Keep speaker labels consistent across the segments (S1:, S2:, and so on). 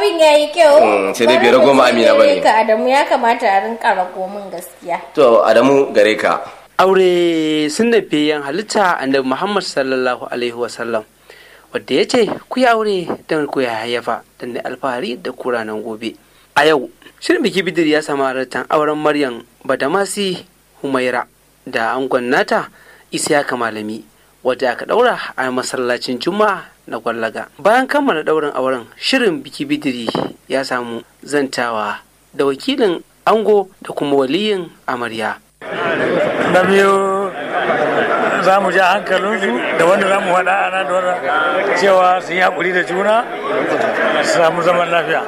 S1: Abin ya yi kyau.
S2: Mm, sai dai bai rago ma Amina ba ne.
S1: Ka Adamu ya kamata a rinka rago min gaskiya.
S2: To Adamu gare ka.
S3: aure sun fiye halitta annabi muhammad sallallahu alaihi wasallam wadda ya ce ku yi aure don ku ya hayyafa don da alfahari da kuranan gobe a yau shirin biki bidir ya samu halartar auren maryam badamasi humaira da angon nata isiyaka malami wadda aka daura a masallacin juma'a na gwallaga bayan kammala daurin auren shirin biki bidiri ya samu zantawa da wakilin ango da kuma waliyin amarya
S4: na biyu za mu ja hankalinsu da wanda za mu faɗa ana da cewa su yi haƙuri da juna su samu zaman lafiya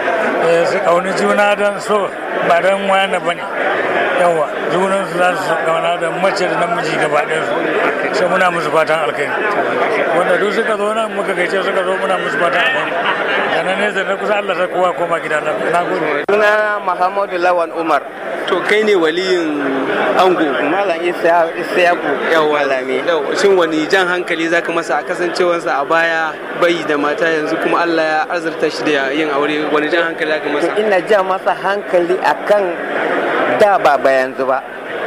S4: su ƙauni juna don so ba don wayana ba ne yawa junan su za su ƙauna da mace da namiji gaba ɗaya su sai muna musu fatan alkhairi wanda duk suka zo nan muka gaice suka zo muna musu fatan alkhairi da na nesa na kusa Allah ta kowa koma gida na gode
S5: Suna Muhammadu Lawan Umar.
S3: to kai ne waliyin ango
S5: Malam Isiyaku
S3: yawa
S5: Malami.
S3: Yau, shin wani jan hankali zaka masa a kasancewarsa a baya bai da mata yanzu kuma Allah ya azurta shi da yin aure wani jan hankali zaka masa
S5: Ina ja masa hankali akan da ba ba yanzu ba.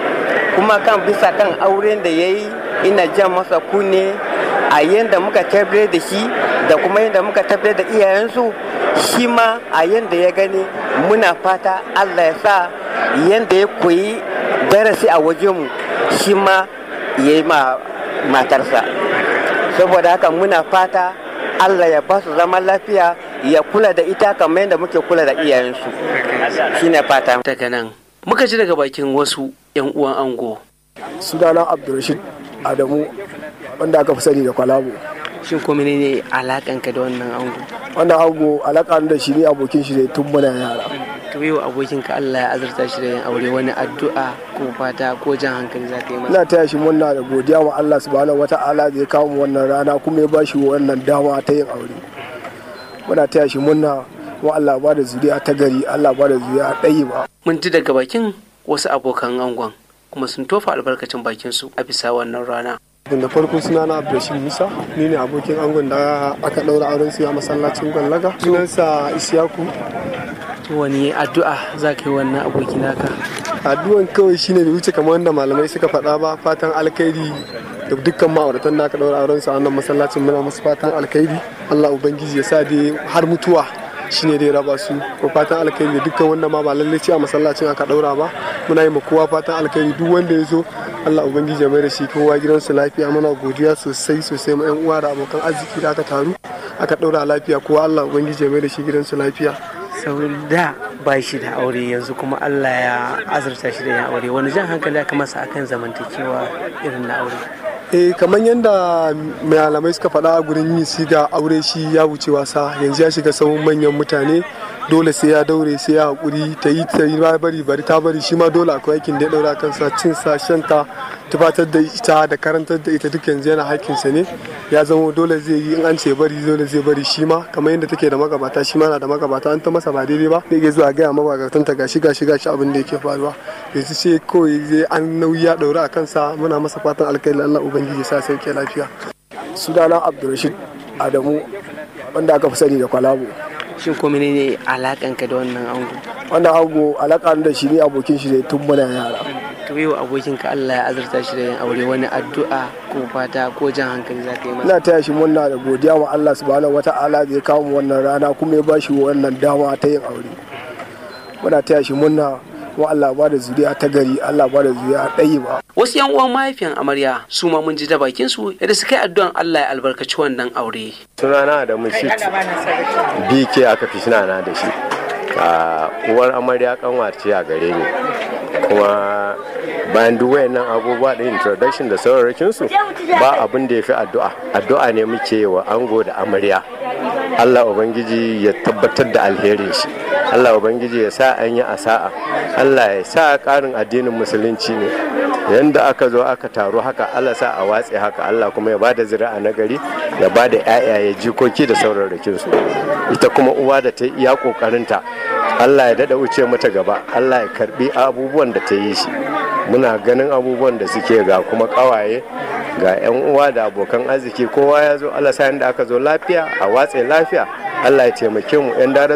S5: Kuma kan bisa kan auren da ya yi ina ja masa kunne a yadda muka tabbatar da shi da kuma yadda muka tabbatar da iyayensu shi ma a yadda ya gani muna fata Allah ya sa yadda ya koyi darasi a wajenmu shi ma ya yi ma matarsa saboda haka muna fata Allah ya ba su zaman lafiya ya kula da ita kamar yadda muke kula da iyayensu shi ne fata
S3: daga nan muka ji daga bakin wasu yan uwan ango
S6: sunana abdulrashid adamu wanda aka fi sani da kwalabo
S3: shin ko menene alakanka da wannan ango
S6: wannan ango alaka da shi ne abokin shi ne tun muna yara
S3: to yau abokinka Allah ya azurta shi da yin aure wani addu'a ko fata ko jan hankali zaka yi masa
S6: ina taya shi murna da godiya wa Allah subhanahu wata'ala da ya kawo mu wannan rana kuma ya bashi wannan dama ta yin aure muna taya shi murna wa Allah ba da zuriya ta gari Allah ba da zuriya ɗayi ba
S3: mun ji daga bakin wasu abokan angon kuma sun tofa albarkacin bakin su a bisa wannan rana
S6: da farko suna na abdulrashid musa ni ne abokin angon da aka ɗaura auren su a masallacin gwallaga sunansa isiyaku
S3: to wani addu'a zaka yi wannan aboki naka
S6: addu'an kawai shine bai wuce kamar wanda malamai suka faɗa ba fatan alkhairi da dukkan ma'auratan da aka ɗaura auren su a wannan masallacin muna musu fatan alkhairi Allah ubangiji ya sa dai har mutuwa shine dai raba su ko fatan alkhairi da dukkan wanda ma ba lalle ce a masallacin aka ɗaura ba muna yi ma kowa fatan alkhairi duk wanda ya zo Allah ubangiji ya mai da shi kowa gidansu lafiya muna godiya sosai sosai ma yan uwa da abokan arziki da aka taru aka ɗaura lafiya kowa Allah ubangiji ya mai da shi gidansu lafiya
S3: sau da ba shi da aure yanzu kuma Allah ya azurta shi da yin aure wani jan hankali aka masa akan zamantakewa irin na aure
S6: eh kamar yadda malamai suka faɗa a gurin yin siga aure shi ya wuce wasa yanzu ya shiga sahun manyan mutane dole sai ya daure sai ya haƙuri ta yi ta yi bari bari ta bari shi ma dole akwai aikin da ya ɗaura kansa cin sa shan ta tufatar da ita da karantar da ita duk yanzu yana hakkinsa ne ya zama dole zai yi in an ce bari dole zai bari shi ma kamar yadda take da magabata shi ma na da magabata an ta masa ba daidai ba zai iya zuwa gaya magabatan ta gashi gashi gashi abin da yake faruwa yanzu sai kawai zai an nauyi ya ɗaura a kansa muna masa fatan alkhairi Allah ubangiji sa sauke lafiya sunana abdulrashid adamu wanda aka fi sani da kwalabo
S3: shin ko menene alakanka da wannan ango
S6: wannan ango alaka da shi ne abokin shi ne tun muna yara
S3: to yau abokinka Allah ya azurta shi da yin aure wani addu'a ko fata ko jan hankali zaka yi masa
S6: ina taya shi murna da godiya wa Allah subhanahu wata'ala da ya kawo mu wannan rana kuma ya bashi wannan dama ta yin aure muna taya shi murna wa Allah ba da zuriya ta gari Allah ba da zuriya ɗayi ba
S3: wasu yan uwan mahaifiyan amarya su ma mun ji da bakin su yadda suka yi addu'an Allah ya albarkaci wannan aure
S7: sunana da mushit bk aka fi sunana da shi a uwar amarya kanwace a gare ni kuma bayan duk wayannan abubuwa da introduction da sauraron su ba abin da ya fi addu'a addu'a ne muke wa ango da amarya Allah ubangiji ya tabbatar da alherin shi Allah ubangiji ya sa an yi asa'a Allah ya sa karin addinin musulunci ne yanda aka zo aka taru haka Allah sa a watse haka Allah kuma ya bada zuri'a na gari ya bada ƴaƴaye jikoki da sauraron su ita kuma uwa da ta yi iya kokarinta Allah ya dada wuce mata gaba Allah ya karbi abubuwan da ta yi shi muna ganin abubuwan da suke ga kuma kawaye ga 'yan uwa da abokan arziki kowa ya zo Allah sa da aka zo lafiya a watse lafiya Allah ya taimake mu 'yan